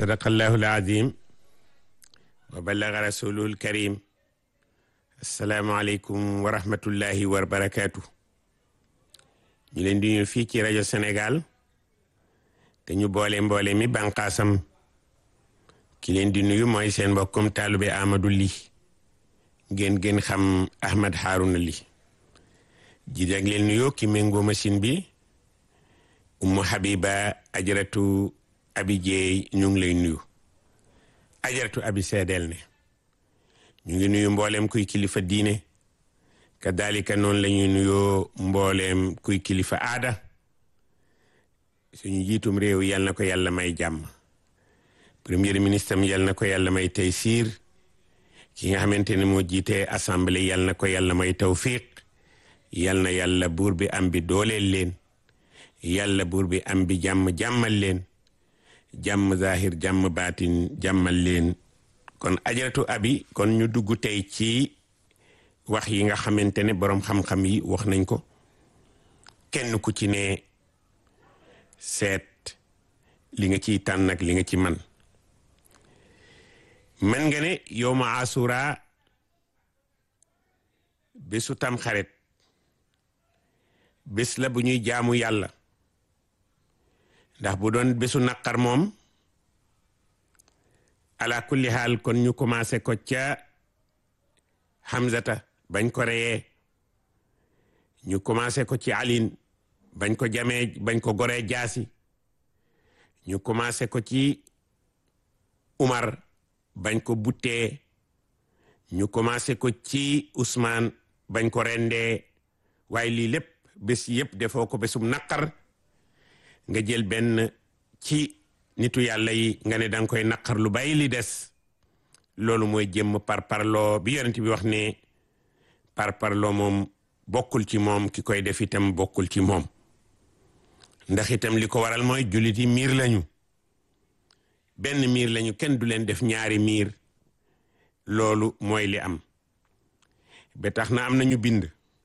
sadaqallahu alazim wa ballaga rasulul karim asalaamualeykum wa rahmatullahi wa barakatuh ñu leen di ñu fii ci rajo Sénégal te ñu boole mboole mi bànqaasam ki leen di nuyu mooy seen mbokkum taalube Amadou Ly ngeen gën xam Ahmed Harouna Ly ji dag leen nuyoo ki méngoo machine bi Umu Habiba ajaratu abi jeey ñu ngi lay nuyu ajaratu abi seedeel ne ñu ngi nuyu mbooleem kuy kilifa diine kadalika noonu la ñuy nuyoo mbooleem kuy kilifa aada suñu jiitum réew yal na ko yàlla may jàmm premier ministre am yal na ko yàlla may taysiir ki nga xamante ne moo jiite assemblée yal na ko yàlla may tawfiq yal na yàlla buur bi am bi dooleel leen yàlla buur bi am bi jàmm jàmmal leen jàmm zahir jàmm baatin jàmmal leen kon ajaratu abi kon ñu dugg tey ci wax yi nga xamante ne boroom xam-xam yi wax nañ ko kenn ku ci ne seet li nga ciy tànn ak li nga ci man man nga ne yow ma asura bésu tam xaret bés la bu ñuy jaamu yàlla ndax bu doon bésu naqar moom ala kulli xaal kon ñu commencé ko ca Hamzata bañ ko reyee ñu commencé ko ci alin bañ ko jamee bañ ko goree jaasi ñu commencé ko ci Umar bañ ko buttee ñu commencé ko ci Ousmane bañ ko rendee waaye lii lépp bés yëpp defoo ko bésum naqar nga jël benn ci nitu yàlla yi nga ne danga koy naqar lu bàyyi li des loolu mooy jëmm par parloo bi yonent bi wax ne par parloo moom bokkul ci moom ki koy def itam bokkul ci moom ndax itam li ko waral mooy jullit yi miir lañu benn miir lañu kenn du leen def ñaari miir loolu mooy li am ba tax na am nañu bind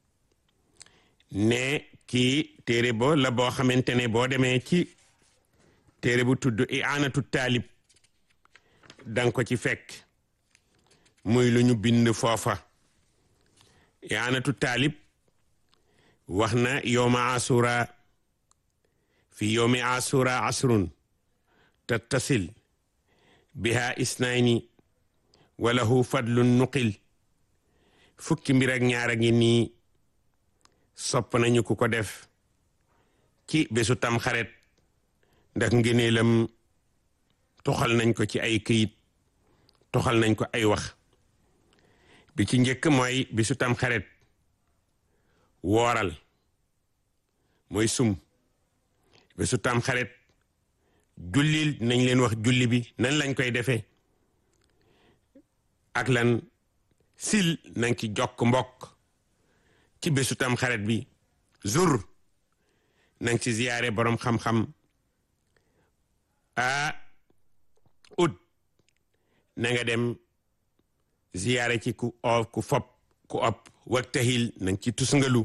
ne kii téere bo la boo xamante ne boo demee ci téere bu tudd i'anatu taalib danga ko ci fekk muy lu ñu bind foofa i'anatu taalib wax na yowma asura fi yowmi asura asrun tattasil biha isnayni walahu fadlun nuqil fukki mbir ak ñaar a ngi nii sopp nañu ku ko def ci bésu tam xaret ndax ngëneelam toxal nañ ko ci ay këyit toxal nañ ko ay wax bi ci njëkk mooy bésu tam xaret wooral mooy sum bésu tam xaret jullil nañ leen wax julli bi nan lañ koy defee ak lan sil nañ ci jokk mbokk ci bésu tam xaret bi zur nañ ci ziyaare boroom xam-xam a ut na nga dem ziyaare ci ku o ku fop ku op waktahil nañ ci tusngalu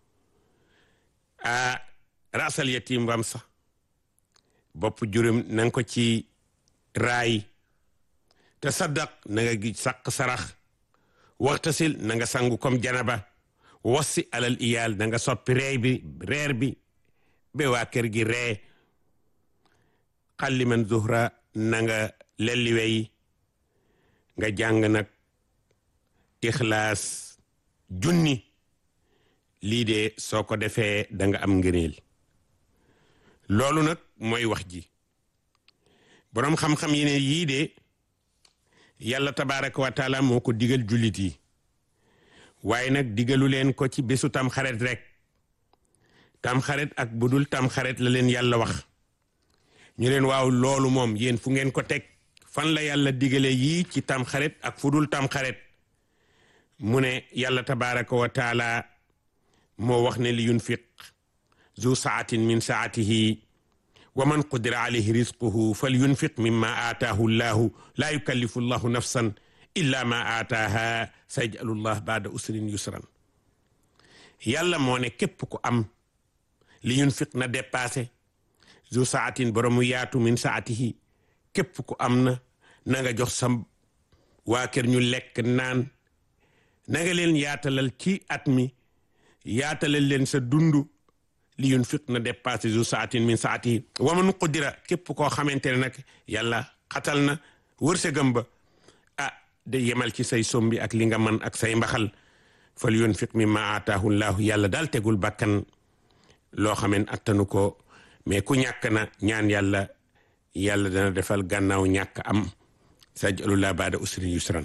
a rasal yatim wam sax bopp juróom na nga ko ci raay te saddaq na nga gi saq sarax waxtasil na nga sangu comme janaba wassi alal iyaal na nga soppi reey bi reer bi ba waa kër gi ree xalli man zuhra na nga lelliwey nga jàng nag ixlaas junni lii de soo ko defee da nga am ngëneel loolu nag mooy wax ji boroom xam-xam yi ne yii de yàlla tabaraka wa taala moo ko digal jullit yi waaye nag digalu leen ko ci bésu tamxaret rek tamxaret ak budul tamxaret la leen yàlla wax ñu leen waaw loolu moom yéen fu ngeen ko teg fan la yàlla digale yii ci tamxaret ak fudul tamxaret mu ne yàlla tabaraka wa taala moo wax ne li yunfiq zu saatin min saatihi wa man qudira alayhi rizquhu fal yunfiq mimma aataahu llahu laa yukallifu llahu nafsan illa ma aataaha sayjalu llah baada usrin yusran yàlla moo ne képp ku am li yunfiq na dépassé zu saatin boromu yaatu min saatihi képp ku am na na nga jox sa waa kër ñu lekk naan na nga leen yaatalal ci at mi yaatalal leen sa dundu li yunfiq na dépassé zu saatin min saati wa man qudira képp koo xamante ne nag yàlla xatal na wërsëgam ba ah de yemal ci say sombi ak li nga man ak say mbaxal fal yunfiq mimma aataahu llahu yàlla daal tegul bakkan loo xamen attanu ko mais ku ñàkk na ñaan yàlla yàlla dana defal gànnaaw ñàkk am sajalullah baada usrin yusran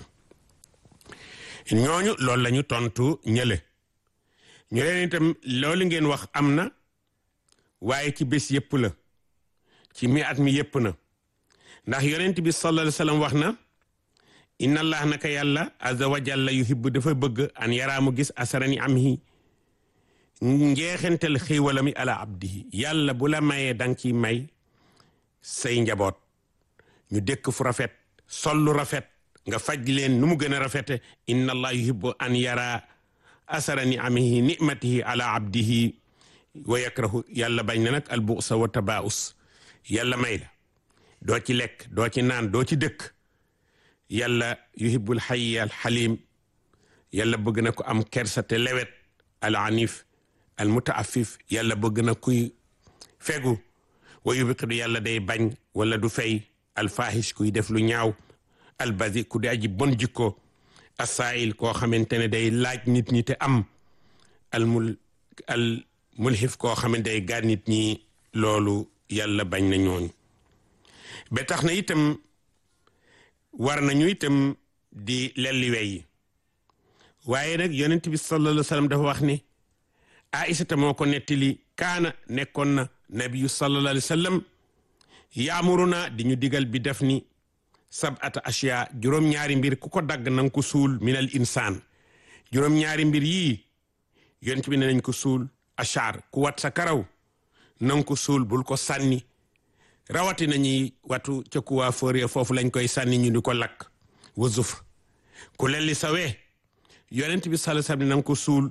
ñooñu loolu la ñu tontu ñële ñu leen itam loolu ngeen wax am na waaye ci bés yëpp la ci mi at mi yëpp na ndax yonent bi sallallahu alayhi wa sallam wax na inna allah naka yàlla azza wa jalla yuhibbu dafa bëgg an yaraamu gis asarani am hi njeexentel xiiwalami ala abdihi yàlla bu la mayee danga ciy may say njaboot ñu dëkk fu rafet sollu rafet nga faj leen nu mu gën a rafete inna allah yuhibbu an yara asara niamihi nimatihi ala abdihi wa yakrahu yàlla bañ na nag albusa wa tabaus yàlla may la doo ci lekk doo ci naan doo ci dëkk yàlla yuhibbul hayy al halim yàlla bëgg na ko am kersa te lewet al anif al mutaafif yàlla bëgg na kuy fegu wa yubqidu yàlla day bañ wala du fay al fahish kuy def lu ñaaw al bazi ku di aji bon jikko asaayil koo xamante ne day laaj nit ñi te am al mul al mulhif koo xamante day gaar nit ñi loolu yàlla bañ na ñooñu ba tax na itam war nañu itam di lelli wey waaye nag yonent bi sallallahu alayhi wa sallam dafa wax ni aïsata moo ko nettali kaana nekkoon na nabiyu sallallahu alayhi wa sallam yaamuruna di ñu digal bi def ni sabata ashiya juróom-ñaari mbir ku ko dagg nanga ko suul minal insaan juróom-ñaari mbir yii yonent bi ne nañ ko suul achar ku wat sa karaw nanga ko suul bul ko sànni rawati nañuy watu ca kuwaa fóore foofu lañ koy sànni ñu di ko lakk wasuf ku lelli sa wee yonent bi sallallahu alayhi wasallam nanga ko suul